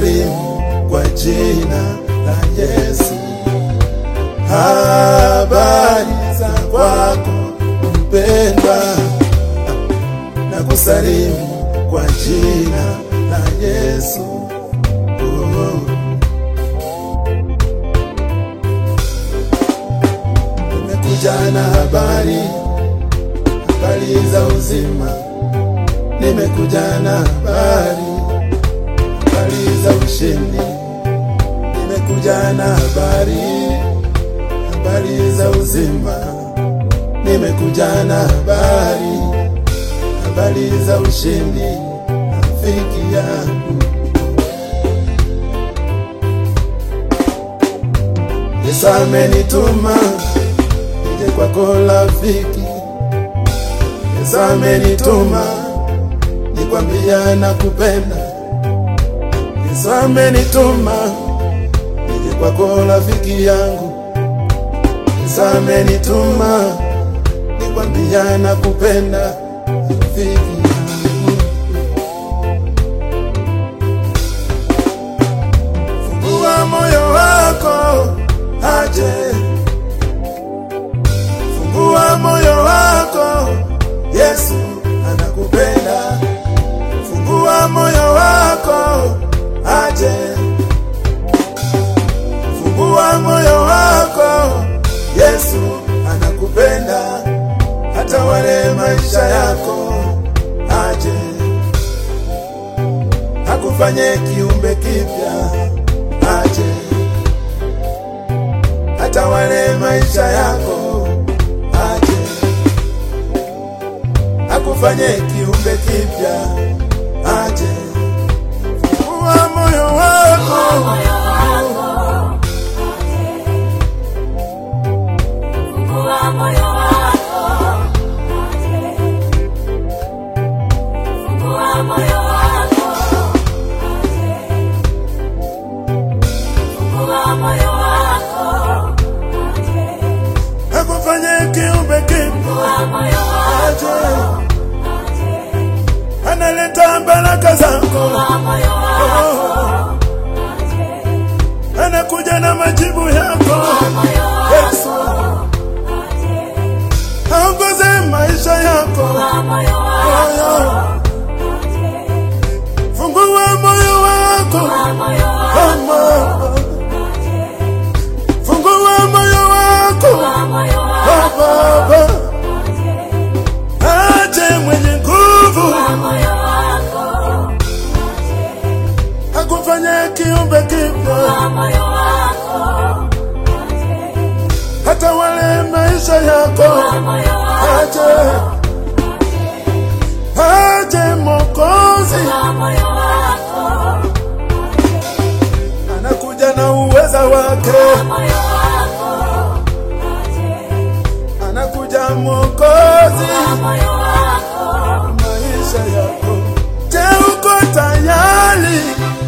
nakusalimu kwa jina la Yesu. Habari za kwako mpendwa, nakusalimu kwa jina la Yesu. Oh. Nimekuja na habari, habari za uzima. Nimekuja na habari, habari za ushindi. Nimekuja na habari, habari za uzima. Nimekuja na habari, habari za ushindi. Rafiki yangu Yesu amenituma nije kwako rafiki. Yesu amenituma nikwambia nakupenda. Yesu amenituma nije kwako rafiki yangu. Yesu amenituma nikwambia nakupenda rafiki yangu. Fungua moyo wako aje, fungua moyo wako, Yesu anakupenda. Fungua moyo wako aje, fungua moyo wako, Yesu anakupenda. Hata wale maisha yako aje, akufanye kiumbe kipya aje hata wale maisha yako aje akufanye kiumbe kipya aje fungua moyo wako akufanye kiumbe kipya aje analeta baraka zako Oh, anakuja na majibu yako Yesu aongoze maisha yako moyo fungua moyo wako Mama. fungua moyo wako Baba aje mwenye nguvu akufanye kiumbe kipya hata wale maisha yako aje aje mokozi anakuja na uweza wake anakuja mokozi maisha yako je uko tayari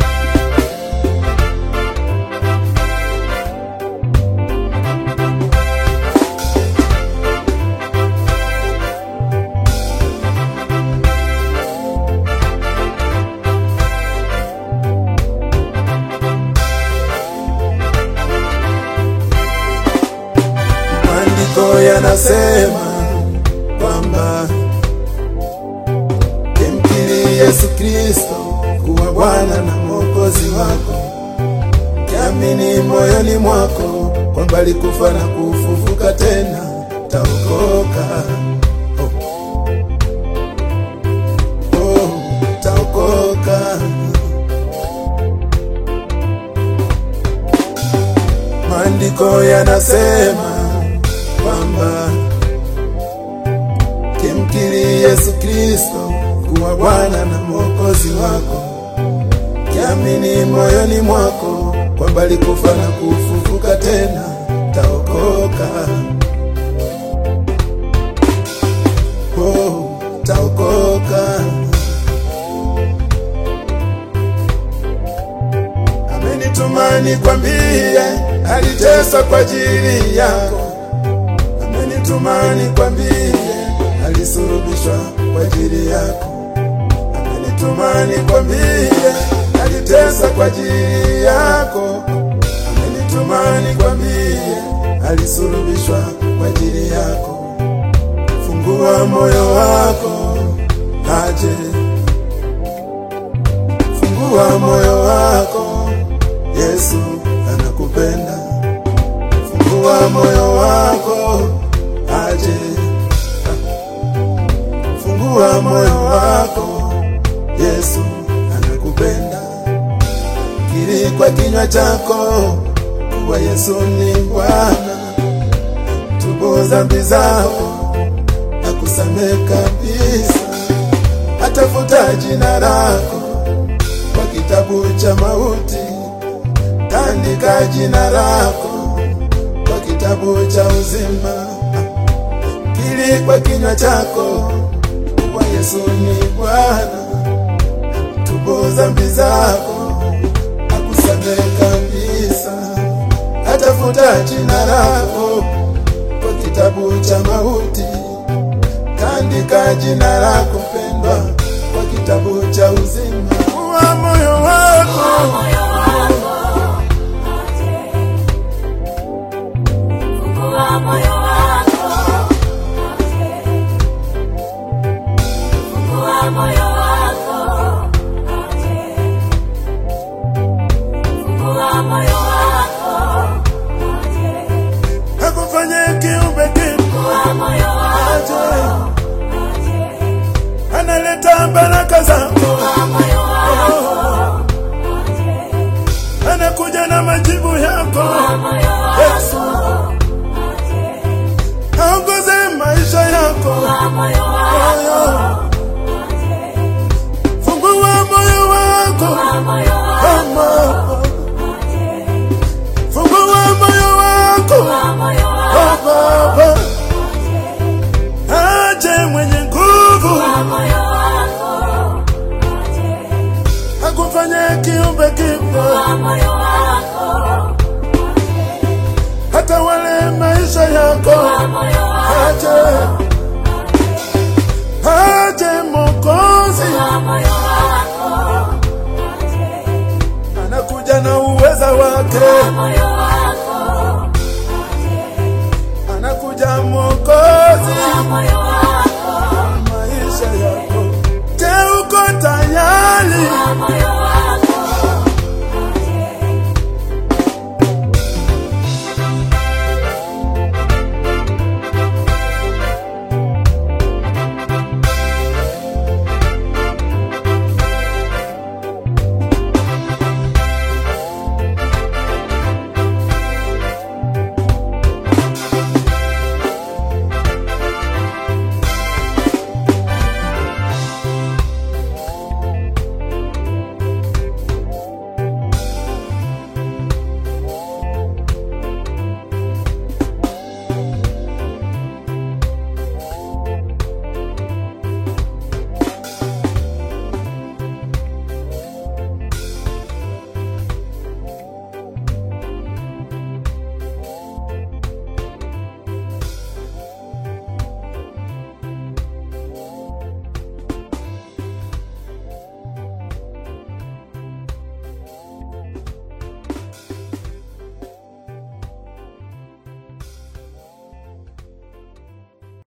maandiko yanasema kwamba kimkiri Yesu Kristo kuwa Bwana na Mwokozi wako, kiamini moyoni mwako kwamba alikufa na kufufuka tena, taokoka. Oh. Oh, taokoka. Maandiko yanasema kwamba kimkiri Yesu Kristo kuwa Bwana na Mwokozi wako, kiamini moyoni mwako kwamba alikufa na kufufuka tena, taokoka. Oh, taokoka. Amenituma nikwambie, aliteswa kwa ajili yako amenituma nikwambie, alisulubishwa kwa ajili yako. Amenituma nikwambie, anajitesa kwa ajili yako, amenituma nikwambie, alisulubishwa kwa ajili yako. Fungua moyo wako aje, fungua moyo wako, Yesu anakupenda. Fungua moyo wako aje, fungua moyo wako, Yesu anakupenda. Kiri kwa kinywa chako kuwa Yesu ni Bwana, tubu dhambi zako akusamehe kabisa, atafuta jina lako kwa kitabu cha mauti, kaandika jina lako kwa kitabu cha uzima. Kiri kwa kinywa chako kuwa Yesu ni Bwana, tubu dhambi zako akusamehe kabisa, atafuta jina lako kwa kitabu cha mauti, kaandika jina lako pendwa kwa kitabu cha uzima. Fungua moyo wako, moyo wako aje. Fungua moyo wako aje. Fungua moyo wako aje. Fungua moyo wako aje. akufanye kiumbe kipya, Fungua moyo wako aje. analeta baraka zako, Fungua moyo wako aje. anakuja na majibu yako. Fungua moyo Yesu wako aje. aongoze maisha yako. Fungua moyo Moyo, wako aje. fungua moyo wako, Fungua moyo wako Mama. aje. fungua moyo wako, Fungua moyo Oh, wako Baba, aje. aje mwenye nguvu, Fungua moyo wako aje. akufanye kiumbe kipya, Fungua moyo wako aje. hata wale maisha yako. Fungua moyo wako Aje, aje Mokozi, Fungua moyo wako aje. anakuja na uweza wake, Fungua moyo wako aje. anakuja Mokozi. Fungua moyo wako maisha yako. Je, uko tayari? Fungua moyo wako